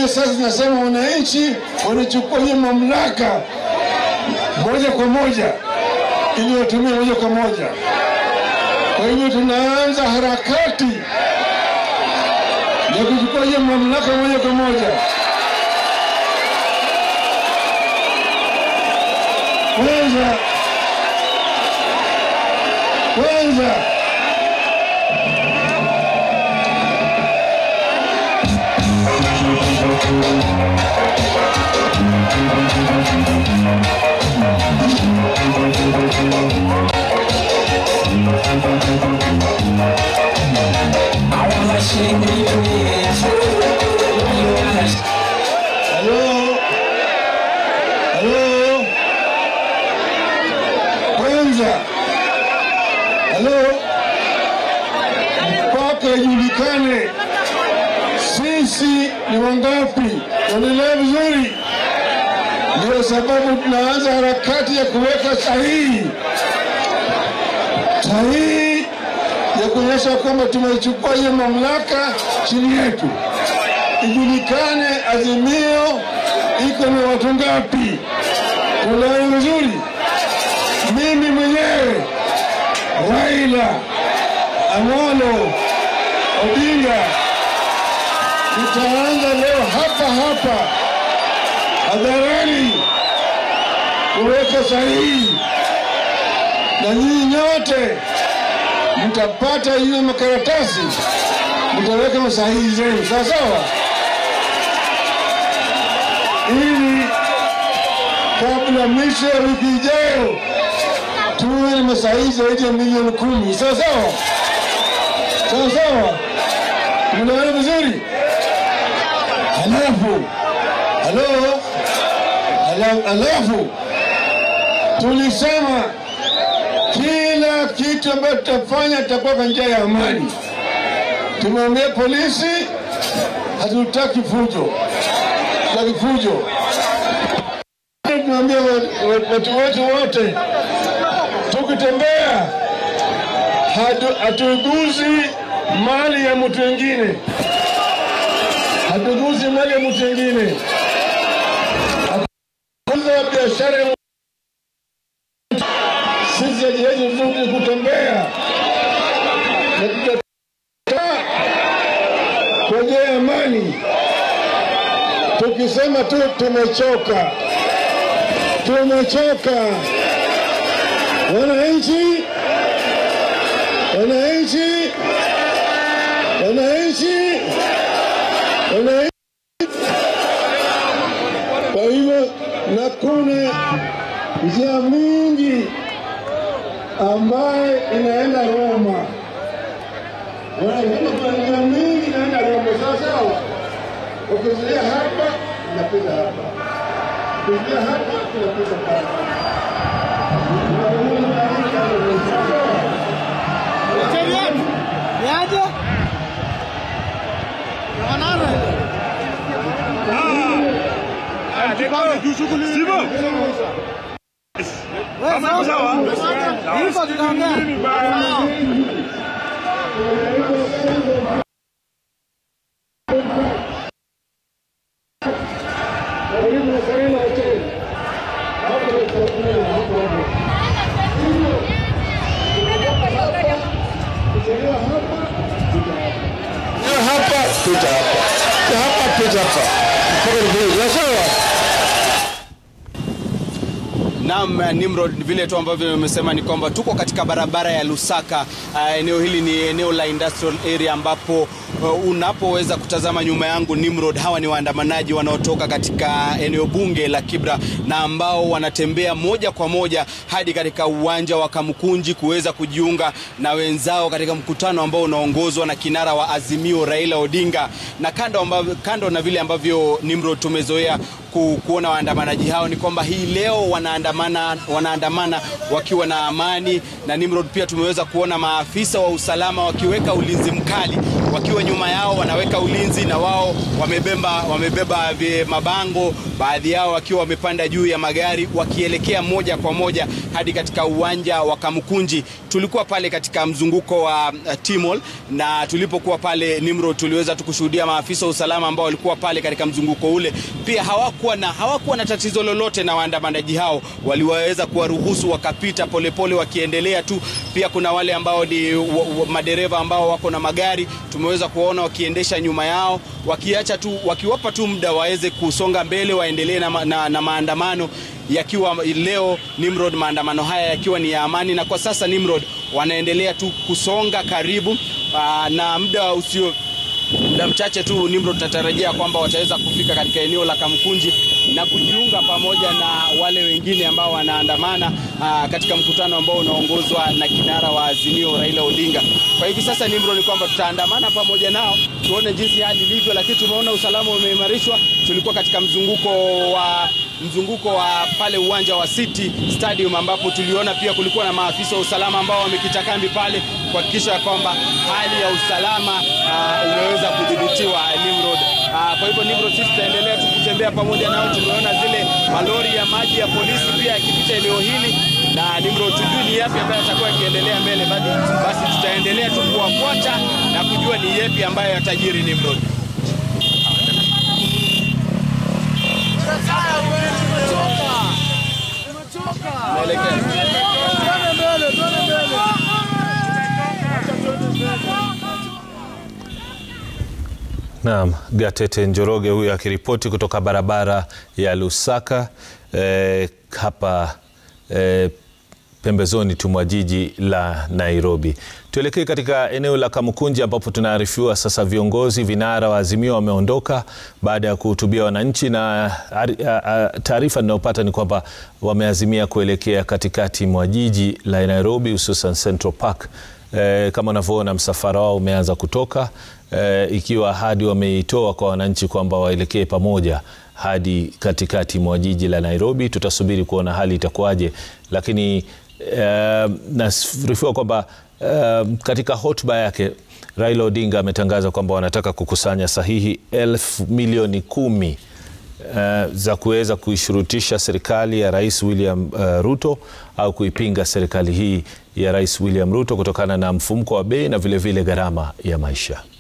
Kenya sasa zinasema wananchi wanachukua hiyo mamlaka moja kwa moja ili watumie moja kwa moja. Kwa hivyo tunaanza harakati ya kuchukua hiyo mamlaka moja kwa moja. Kwanza kwanza Halo, halo, kwanza, halo, mpaka ijulikane sisi ni wangapi. Unaelewa vizuri? Ndio sababu tunaanza harakati ya kuweka sahihi sahihi ya kuonyesha kwamba tumechukua hiyo mamlaka chini yetu, ijulikane Azimio iko na watu ngapi. Tunaelewa vizuri? Mimi mwenyewe Raila Amolo Odinga tutaanza leo hapa hapa hadharani kuweka sahihi, na nyinyi nyote mtapata hiyo makaratasi, mtaweka masahihi zenu, sawa sawa, ili kabla mwisho ya wiki ijayo tuwe na masahihi zaidi ya milioni kumi, sawa sawa, sawa sawa. Mnaona vizuri? Halafu halo, Hala- halafu tulisema kila kitu ambacho tutafanya tutakuwa kwa njia ya amani. Tumeambia polisi hatutaki fujo, hatutaki fujo. Tumeambia wa- wa- watu wetu wote, tukitembea hatu- hatuguzi mali ya mtu wengine, hatuguzi mali ya mtu wengine, hatuguza biashara ya sisi hatuwezi vizuri kutembea na tutakaa kwa njia ya amani, tukisema tu tumechoka, tumechoka. Wananchi, wananchi, wananchi, wananchi. Kwa hivyo na kuna njia mingi ambaye inaenda Roma. Unaona, kuna njia mingi inaenda Roma, sawa sawa. Ukizuia hapa unapita hapa, ukizuia hapa unapita pale. Niaje? Wewe sawa? Hivyo tutaongea. Karibu na Serena Hotel. Hapo ndio hapo hapo. Ukichelewa hapa, pita hapa. Hapa pita hapa. Hapa pita hapa. Mpaka ndio sawa. Naam, Nimrod, vile tu ambavyo nimesema ni kwamba tuko katika barabara ya Lusaka. Uh, eneo hili ni eneo la industrial area ambapo uh, unapoweza kutazama nyuma yangu Nimrod, hawa ni waandamanaji wanaotoka katika eneo bunge la Kibra na ambao wanatembea moja kwa moja hadi katika uwanja wa Kamukunji kuweza kujiunga na wenzao katika mkutano ambao unaongozwa na kinara wa Azimio Raila Odinga, na kando, ambavyo, kando na vile ambavyo Nimrod tumezoea ku, kuona waandamanaji hao ni kwamba hii leo wanaandamana, wanaandamana wakiwa na amani, na Nimrod pia tumeweza kuona maafisa wa usalama wakiweka ulinzi mkali wakiwa nyuma yao wanaweka ulinzi, na wao wamebeba, wamebeba mabango, baadhi yao wakiwa wamepanda juu ya magari wakielekea moja kwa moja hadi katika uwanja wa Kamukunji. Tulikuwa pale katika mzunguko wa uh, Timol na tulipokuwa pale Nimrod tuliweza tu kushuhudia maafisa wa usalama ambao walikuwa pale katika mzunguko ule, pia hawakuwa na, hawakuwa na tatizo lolote na waandamanaji hao, waliweza kuwaruhusu wakapita polepole wakiendelea tu. Pia kuna wale ambao ni madereva ambao wako na magari, tumeweza kuwaona wakiendesha nyuma yao, wakiacha tu, wakiwapa tu muda waweze kusonga mbele, waendelee na, na, na maandamano yakiwa leo Nimrod, maandamano haya yakiwa ni ya amani, na kwa sasa Nimrod wanaendelea tu kusonga karibu aa, na muda usio muda mchache tu Nimrod tunatarajia kwamba wataweza kufika katika eneo la Kamkunji na kujiunga pamoja na wale wengine ambao wanaandamana aa, katika mkutano ambao unaongozwa na kinara wa Azimio Raila Odinga. Kwa hivi sasa Nimrod, ni kwamba tutaandamana pamoja nao tuone jinsi hali ilivyo, lakini tumeona usalama umeimarishwa. Tulikuwa katika mzunguko wa mzunguko wa pale uwanja wa City Stadium ambapo tuliona pia kulikuwa na maafisa wa usalama ambao wamekita kambi pale kuhakikisha kwamba hali ya usalama uh, umeweza kudhibitiwa Nimrod. Uh, kwa hivyo Nimrod, sisi tutaendelea tu kutembea pamoja nao. Tumeona zile malori ya maji ya polisi pia yakipita eneo hili na Nimrod, tujui ni yapi ambayo yatakuwa yakiendelea mbele, basi tutaendelea tu kuwafuata na kujua ni yapi ambayo yatajiri Nimrod. Naam, Gatete Njoroge huyo akiripoti kutoka barabara ya Lusaka eh, hapa eh, pembezoni tu mwa jiji la Nairobi. Tuelekee katika eneo la Kamukunji ambapo tunaarifiwa sasa viongozi vinara wa Azimio wameondoka baada ya kuhutubia wananchi, na taarifa ninayopata ni kwamba wameazimia kuelekea katikati mwa jiji la Nairobi, hususan Central Park. E, kama unavyoona msafara wao umeanza kutoka e, ikiwa ahadi wameitoa kwa wananchi kwamba waelekee pamoja hadi katikati mwa jiji la Nairobi. Tutasubiri kuona hali itakuwaje, lakini e, naarifiwa kwamba e, katika hotuba yake Raila Odinga ametangaza kwamba wanataka kukusanya sahihi elfu milioni kumi Uh, za kuweza kuishurutisha serikali ya Rais William uh, Ruto au kuipinga serikali hii ya Rais William Ruto kutokana na mfumuko wa bei na vilevile gharama ya maisha.